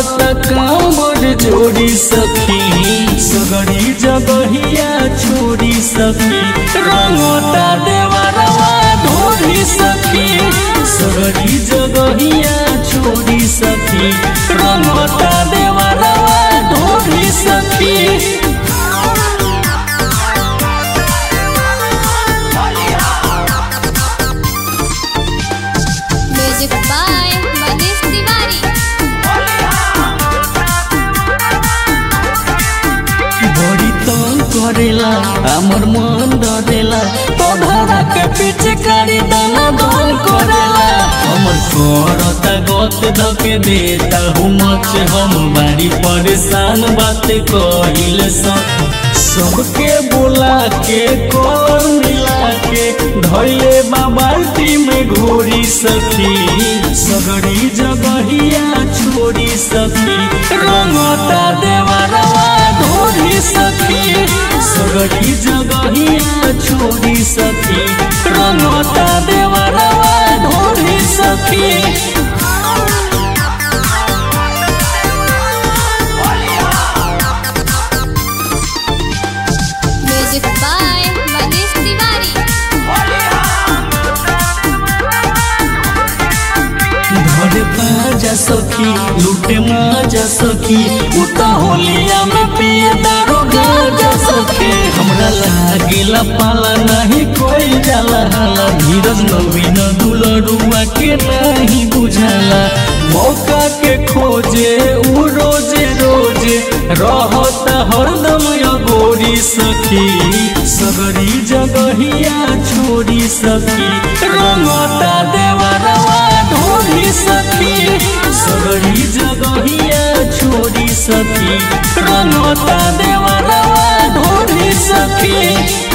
करत कांवर जोड़ी सखी सगरी जगहिया छोड़ी सखी रंगता देवरवा ढोरी सखी सगरी जगहिया छोड़ी सखी रंगता देवरवा ढोरी सखी म्यूजिक बाय मनीष तिवारी बड़ी तंग करेला हमर मन डरेला तोहरा के पीछे कारी दाना दान करेला हमर करता गत धके देता हूँ मच हम बारी परेशान बात कहिल सब सबके बोला के कर मिला के धैले बाल्टी में घोरी सखी सगड़ी जगहिया छोड़ी सखी रंगता देवरवा ढोरी सखी सगड़ी जगहिया छोड़ी सखी रंगता देवरवा ढोरी सखी म्यूजिक बाय मनीष तिवारी धरे पाजा सखी लूटे माजा सखी उता होलिया में पिए दारो गाजा सखी हमरा लागेला पाला नहीं कोई जाला हाला धीरज नवीन दुलरुआ के नहीं बुझाला मौका के खोजे उ रोजे रोजे रहता हरदम अगोरी सखी सगरी जगहिया छोड़ी सखी रंगता देवरवा ढोरी सखी सगरी जगहिया छोड़ी सखी रंगता देवरवा ढोरी सखी